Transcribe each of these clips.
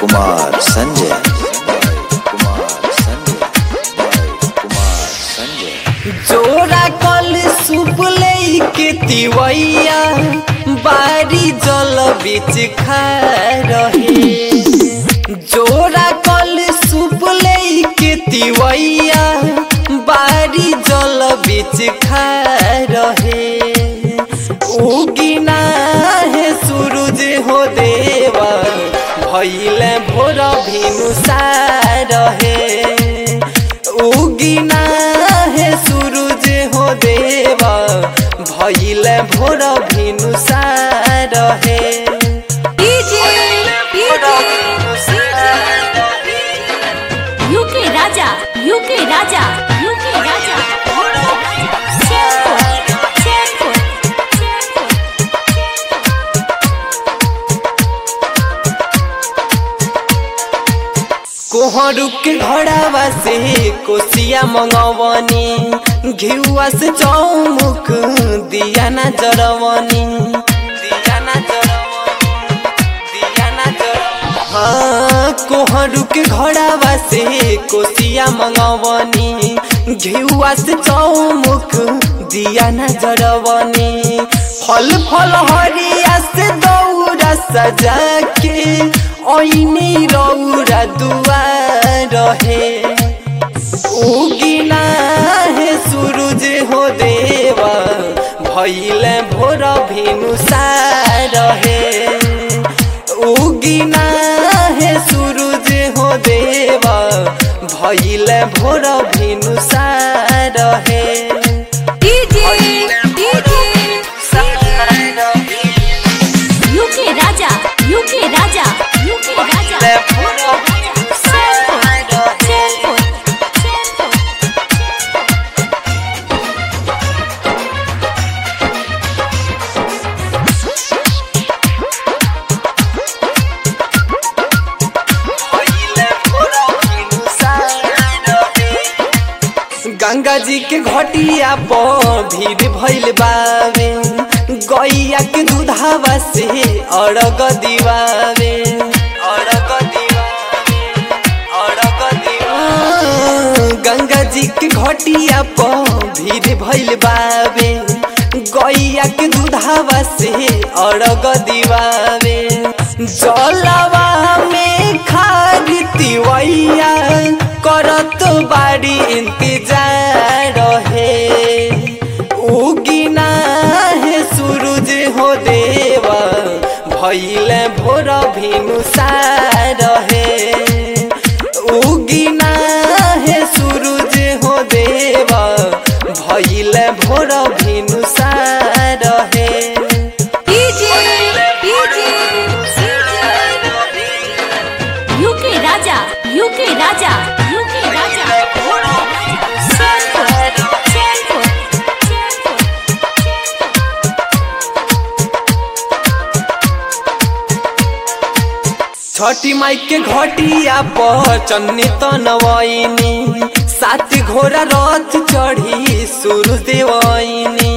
कुमार संजय कुमार संजय कुमार संजय जोरा कल सूप के तिवैया बारी जल बीच खा रहे जोरा कल सूप के तिवैया बारी जल बीच खा रहे उगिना है सूरज हो देवा भैले भोर भिनु रहे उगिना है सूरज हो देवा भैले भोर भिनु रहे UK Raja UK Raja UK Raja Sherpur Sherpur कोहरू के घड़ावा से कोसिया मंगवनी घिउआ से चौमुख दिया ना जरवनी दिया ना जरवनी दिया ना जरवनी हाँ कोहरू के घड़ावा से कोसिया मंगवनी घिउआ से चौमुख दिया ना जरवनी फल फल हरिया से दौरा सजा के ऐनी रौरा दुआर रहे उगिना है सूरज हो देवा भैले भोर भिनु रहे उगिना है सूरज हो देवा भैले भोर भिनु रहे UK Raja UK Raja UK Raja Sherpur Sherpur Ganga ji के घटिया पर भीड़ भइल बावे गैया के दूधावा से अरग दिवावे अरग दिवावे अरग दिवावे गंगा जी के घटिया पर भीड़ भइल बावे गैया के दूधावा से अरग दिवावे जलवा में खाद तिवैया करत बाड़ी इंतजार रहे उगिना है सूरज हो देवा भैले भोर भिनु रहे उगिना है सूरज हो देवा भैले भोर भिनु रहे UK Raja UK Raja UK Raja Sherpur Sherpur Chhathi Mai के घटिया पर चन्नी तनवैनी सात घोड़ा रथ चढ़ी सुरु देवैनी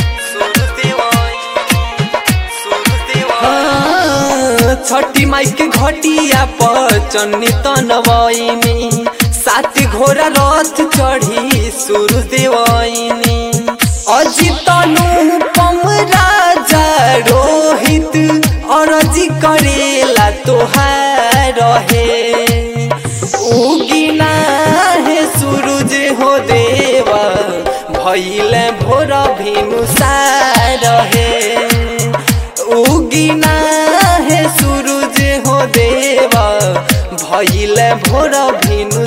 हाँ, छठी माई के घटिया पर चन्नी तनवैनी सात घोड़ा रथ चढ़ी सुरु देवैनी अजित अनुपम राजा रोहित अरजी करेला तोहार रहे उगिना है सूरज हो देवा भैले भोर भिनु रहे उगिना है सूरज हो देवा भैले भोर भिनु